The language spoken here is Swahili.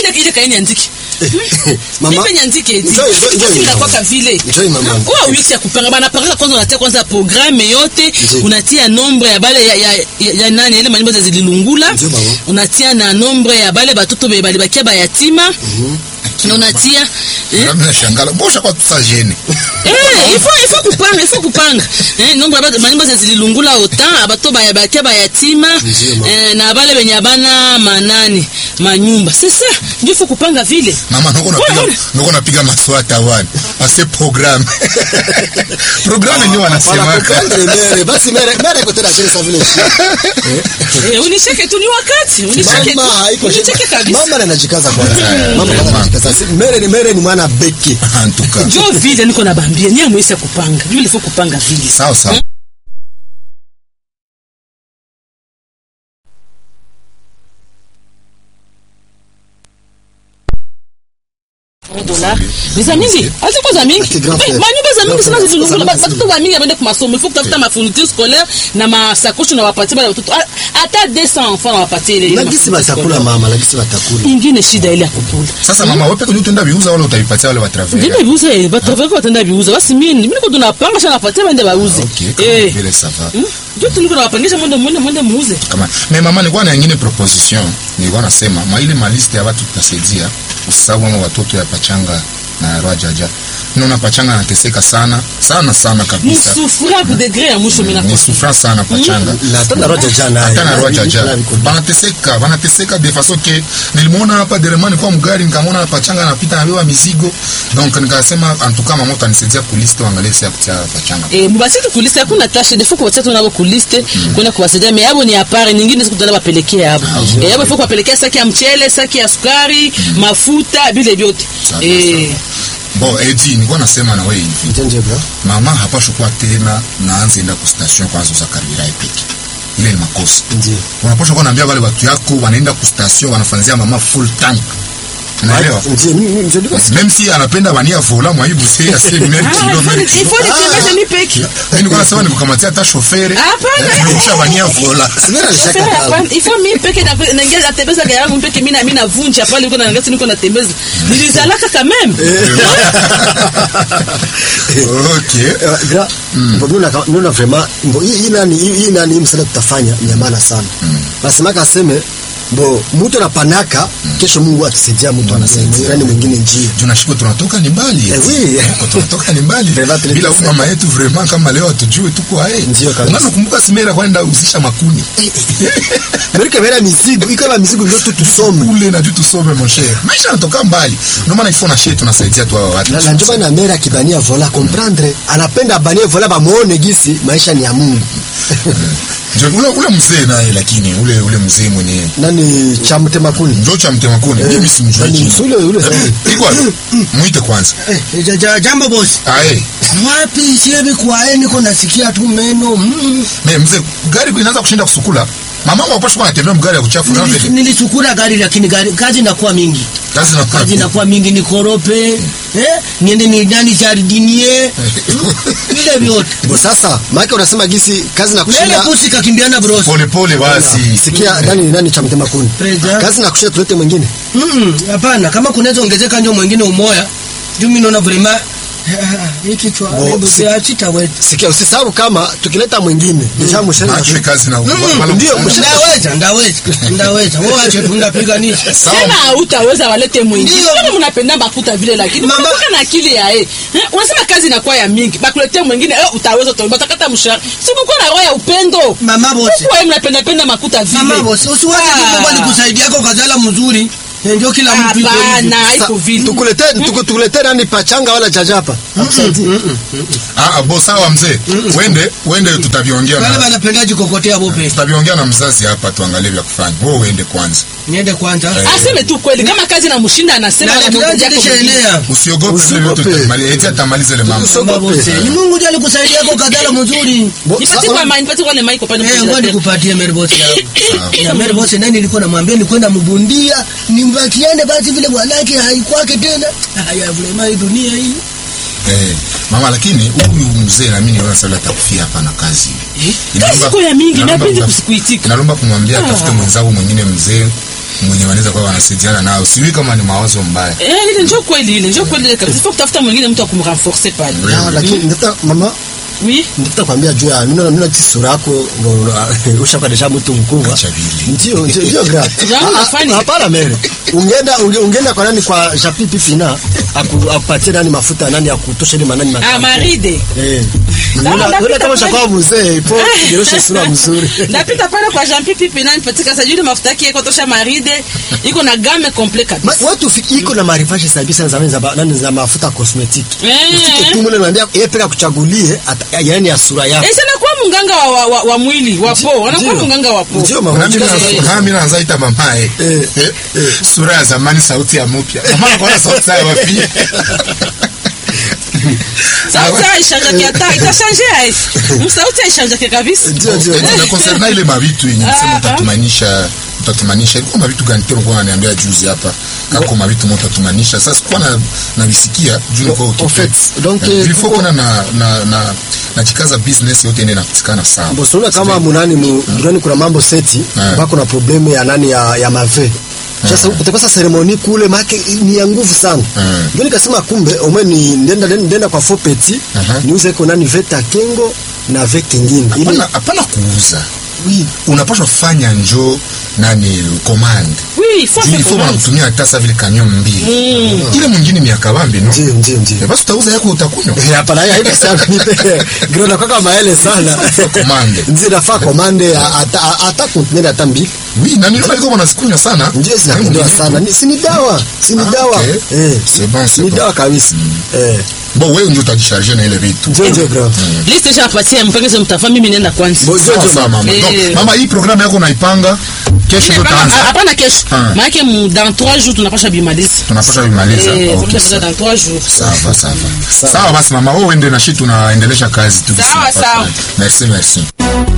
ile ile kaini andiki Mama, Nipe niandike eti. njoo, njoo, njoo, Sisi njoo, ndakuwa mama. vile. Njoo, mama. Kwa wiki ya kupanga bana panga kwanza unatia kwanza programme yote Njoo. unatia nombre ya bale ya, ya, ya, ya nani ile manyimbo za zililungula Njoo, mama. unatia na nombre ya bale batoto be bali bakia bayatima na unatia eh, Nami nashangala mbosha kwa tusajeni Eh, il faut il faut kupanga il faut kupanga eh nombre ya manyimbo za zililungula autant abato baya bakia bayatima Ndiyo, mama. eh, na bale benye abana manani manyumba c'est ça ndio il faut kupanga vile mama noko Wewe, napiga noko napiga maswata wana ase programme programme ndio wanasemaka Wanakuprendre mere. Basi mere, mere iko tena chini sa vile shia. Eh, unicheke tu ni wakati unicheke tu Mama haiko unicheke kabisa Mama anajikaza kwanza. Eh, Mama kwanza mama. anajikaza. Si- Mere ni mere ni mwana beki. en tout cas jo vile niko na bambia ni amwisi ya kupanga vile faut kupanga vile sawa sawa dola za mingi hata kwa za mingi Ati grand frère. manyumba za mingi Grand sina frère. zilizungula Sasa batoto ba mingi abende kwa masomo il faut kutafuta mafourniture scolaire na masakoshi na wapatie bale watoto Ah, hata 200 enfants na wapatie ile ile Lagisi mafourniture batakula scolaire. mama, lagisi batakula. ingine shida ile ya kukula sasa mama wewe peke yako utaenda viuza wala utaipatia wale watravera Ndine biuza batavaka watenda biuza basi mimi mimi niko tunapanga sana napatia baende bauze okay kama eh vile ça va Hmm? ndio tuliko nawapangisha mwende mwende mwende muuze kama me mama nilikuwa na nyingine proposition nilikuwa nasema ma ile maliste ya watu tutasaidia usahau ama watoto ya pachanga na rwajaja naona pachanga anateseka sana sana sana kabisa msufura ku degré ya mwisho mimi ni nakosa souffrance sana pachanga Na hata na roja jana. hata na Na- rwajaja na- na- banateseka banateseka de façon que nilimwona hapa deremani kwa mgari nikamwona pachanga anapita anabeba mizigo donc nikasema en tout cas mama utanisaidia kuliste uangalie si ya kutia pachanga eh mubasi tu kuliste hakuna tasha defo kwa watoto nabo kuliste kwenda kuwasaidia mais yabo ni apare nyingine siku tena bapelekea yabo eh yabo ifo kuwapelekea saki ya mchele saki ya sukari mafuta vile vyote Sawa, eh bon edi nilikuwa nasema na wewe hivi Njenje bro. mama hapashi kuwa tena naanza enda ku station kwanza za karibira epiki ile ni makosa Ndiyo. unapaswa kuwa naambia wale watu yako wanaenda ku station wanafanzia mama full tank unaelewa Ndiyo, mimi mimi ndio même si anapenda bania vola mwaibu si asi même Ah, il faut- kilomita il faut nitembeze mi peki mimi nilikuwa nasema nikukamatia hata shofere Hapana. nikusha bania vola Sibera alishaka Hapana, kazi. hapana. ifo mi peke na- naingia natembeza gari yangu peke mimi na mimi navunja pale niko na ngasi niko natembeza nilizalaka quand même okay Eh, gra mbo nuna nuna vraiment mbo hii hii nani hii hii nani hii msaada tutafanya ni ya maana sana nasemaka aseme mbo mtu anapanaka kesho Mungu atasaidia mtu anasaidia yani mwingine njia tunashiko tunatoka ni mbali Eh, oui. Tuko tunatoka ni mbali Vraiment, bila tulipesa. huyu mama yetu vraiment kama leo atujue tuko ae Ndio kabisa. unakumbuka simera kwenda uzisha makuni Merike vera mizigo iko na mizigo ndio tu tusome ule na juu tusome mon cher maisha yanatoka mbali ndio maana ifo na shie tunasaidia tu hawa watu na na ndio maana mera kibania vola comprendre anapenda abanie vola bamuone gisi maisha ni ya Mungu Ndio, ule ule mzee naye lakini ule ule mzee mwenye nani cha mtema kuni ndio cha mtema kuni mimi simjui nani jina ule ule iko wapi? muite kwanza Eh, ja- ja- jambo bosi ae wapi sievi kwae niko nasikia tu meno mm. me mzee gari inaanza kushinda kusukula mama wangu hapashi kuwa anatembea mgari ya kuchafu na Nili- vile nilisukura gari lakini gari kazi inakuwa mingi kazi na kazi inakuwa mingi nikorope eh? niende ni nani jardinie vile vyote Bo sasa maana unasema gisi kazi na lele kushinda pusi kakimbiana bros pole pole basi sikia nani nani cha mtema kuni President. kazi na kushinda tulete mwingine Mm, hapana kama kunaweza ongezeka njo mwingine umoya juu mi naona vrema hii kichwa Bo, hebu si- siachita wetu sikia usisahau kama tukileta mwingine deja mshana achwe kazi na ndio, Malo- ndaweza ndaweza ndaweza woache tunapiganisha sema hautaweza walete mwingine Ndio. kama mnapenda makuta vile lakini Mama- mnakuwa na akili ya eh Eh, unasema kazi inakuwa ya mingi bakuletea mwingine eh utaweza utaomba utakata mshahara sikukuwa na roho ya upendo mama bosi kwa mnapenda penda makuta vile mama bosi usiwache Ah. tu Mungu alikusaidiako ukazala mzuri Eh, ndio kila mtu iko hivi. hapana haiko vile tukulete tuku- tukulete nani pachanga wala jajapa Ah, ah, bo sawa mzee wende wende tutaviongea wale na wanapenda jikokotea bope tutaviongea na mzazi hapa tuangalie vya kufanya wewe uende kwanza niende kwanza aseme tu kweli kama kazi na mshinda anasema na na Mungu yako mwingine. tunaendelea usiogope vile Usiogope. vyote tutamaliza eti atamaliza ile mambo mama bosi ni Mungu ndiye alikusaidiako ukazala mzuri Bo- Nipatie sasa- kwa mimi nipatie kwa ile mic pale Eh, mkuja ngoja tena. nikupatie Mary Boss yangu. Ya Mary Boss nani nilikuwa namwambia ni kwenda mbundia, nimbakiane basi vile bwanake haikwake tena. Haya vile hii dunia hii. eh, mama lakini huyu mzee na mimi naona sasa atakufia hapa na kazi Eh, Inaomba- kazi kwa ya mingi inaomba napende mtaf- kusikuitika inalomba kumwambia Ah. atafute mwenzangu mwingine mzee mwenye wanaweza kuwa wanasaidiana nao sijui kama ni mawazo mbaya Eh, ile njo kweli ile njo kweli ile kabisa. Faut kutafuta mwingine mtu akumrenforcer pale. Ah, lakini ndata mama Oui. ndata kwambia juu ya nina nina tisi sura yako ushakuwa deja mtu mkubwa Acha vile. ndio ndio ndio gra Jambo Ah, ah, nafanya. hapana mere ungeenda unge- ungeenda kwa nani kwa Japi Fina aku- akupatie nani mafuta nani ya kutosha ile manani Ah, matamu maride. eh Sawa, Unaona- napita unaona kama pale. shakuwa mzee ipo kirosha sura mzuri Napita pale kwa Jean Pipi Pena nipatika sasa ile mafuta yake iko tosha maride. Iko na game complete Ma- kabisa. watu fi- iko na maarifashi sabisa za za ba- nani za mafuta cosmetic Eh. Ufike tu mule naambia yeye peka kuchagulie ata- yaani ya sura yako Eh, sana kwa mganga wa, wa, wa, wa mwili wa po. Anakuwa Ndio. mganga wa po. Ndio, mama. Na mimi na- Eh. na mimi naanza ita mamae Eh, Eh, sura ya zamani sauti ya mpya mama anakuwa na sauti ya wapi Sauti haishanjake hata itashange ai. Msauti haishanjake kabisa. ndio ndio ndio. na concernant ile mavitu yenye Ah, sema ah. utatumanisha utatumanisha ilikuwa mavitu gani tena kwa ananiambia juzi hapa kako mavitu moto utatumanisha sasa sikuwa na na visikia juu nilikuwa En fait, utofet donc, Eh, eh, il faut kuko- kuna na na na na jikaza business yote ende nakutikana sawa Bosona kama munani mu durani kuna mambo seti Eh. bako na probleme ya nani ya, ya mave sasa utakosa seremoni kule make ni ya nguvu sana Eh. ndio nikasema kumbe omwe ni ndenda ndenda kwa fo petit Aha. niuze ko nani veta kengo na ve kingine ile hapana hapana kuuza oui unapaswa fanya njo nani command Oui, il faut juu faire ifo commande. wanakutumia hata sa vile kanyo mbili ile mwingine ni ya kabambi no ndio ndio ndio Eh, basi utauza yako utakunywa Eh, hapana ya hivi sana nipe grona kwa kama maele sana Commande. ndio nafaa komande hata hata container hata mbili oui na niliona liko wanasikunywa sana ndio zinapendewa sana Ni- si ni dawa si ni Ah, dawa okay. eh C'est bon, c'est ni bon. dawa kabisa eh bo wewe ndio utajisharge na ile vitu ndio ndio grave Liste shapatia mpengeze mtafa mimi nenda kwanza. Bo- Sawa, ndio, sawa, mama. Eh. Donc, mama hii programu yako unaipanga kesho ndo Hapana, taanza hapana kesho. Ah. Maana mu dans 3 jours tunapasha bimaliza. tunapasha kumaliza Eh, Okay, tunapasha sawa. dans 3 jours. sawa sawa sawa basi mama wewe uende na shi tunaendelesha kazi tu Sawa, sawa. merci merci